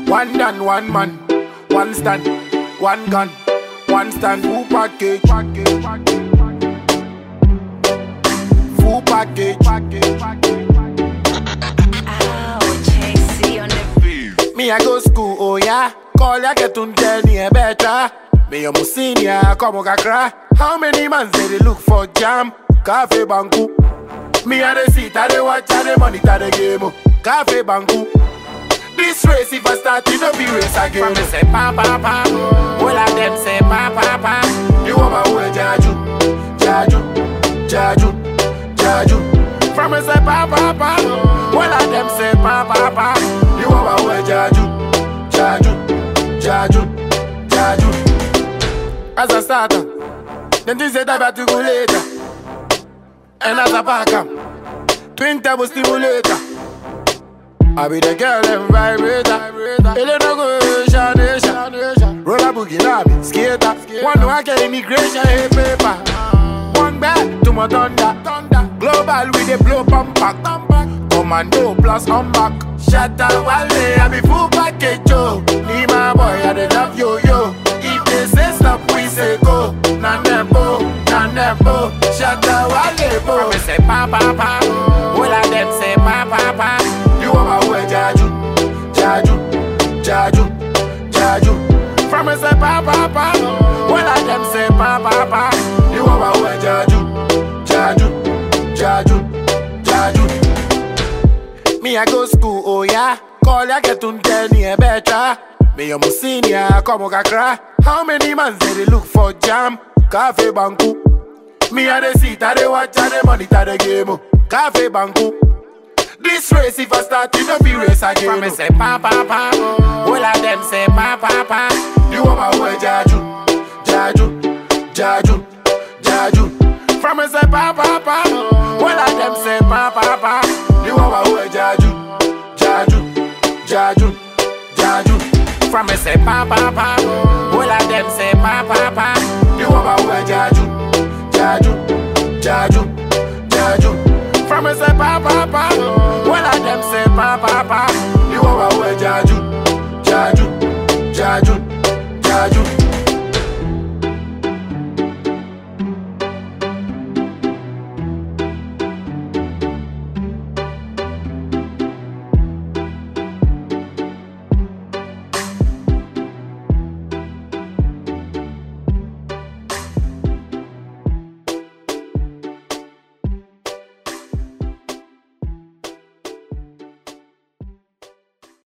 One done, one man, one stand, one gun, one stand, full package. Full package. Ow, Chasey on the Me I go school, oh yeah. Call ya get un tenny better. Me a senior, come on cry. How many months they dey look for jam? Cafe banku. Me a the seat, I dey watch, I dey monitor the game. oh. Cafe banku. This race, if I start, it don't be race again. From me say pa pa pa, all of them say pa pa pa. You want my way, Jaju, Jaju, Jaju, Jaju. From me say pa pa pa, all of them say pa pa pa. You want my way, Jaju, Jaju, Jaju, Jaju. As a starter, then this say that to go later. And as a backup, twin turbo stimulator. I be the girl and vibrator. Elena go Shanation. Roller boogie lobby, skater. One no I get immigration hey paper. One back to my thunder. Global with the blow pump back. Commando plus on back. Shatter Wale, I be full package yo. Need my boy, I dey love yo yo. If they say stop, we say go. Nan dem bo, nan dem bo. Shatter Wale bo. Me say pa pa pa. All of them say pa pa pa. You want my way, Jaju, Jaju, Jaju, Jaju. From me say pa pa pa. All of them say pa pa pa. You want my way, Jaju, Jaju, Jaju, Jaju. Me I go school, oh yeah. Call ya get un tenny better. Me a senior, come on cry. How many months they dey look for jam? Cafe banku. Me a the seat, I dey watch, I dey monitor the game. oh. Cafe banku. This race, if I start, it don't be race again. From me say pa pa pa, all of them say pa pa pa. You want my way, Jaju, Jaju, Jaju, Jaju. From me say pa pa pa, all of them say pa pa pa. You want my way, Jaju, Jaju, Jaju, Jaju. From me say pa pa pa, all of them say pa pa pa. You want my way, Jaju, Jaju, Jaju, Jaju. From me say pa pa pa,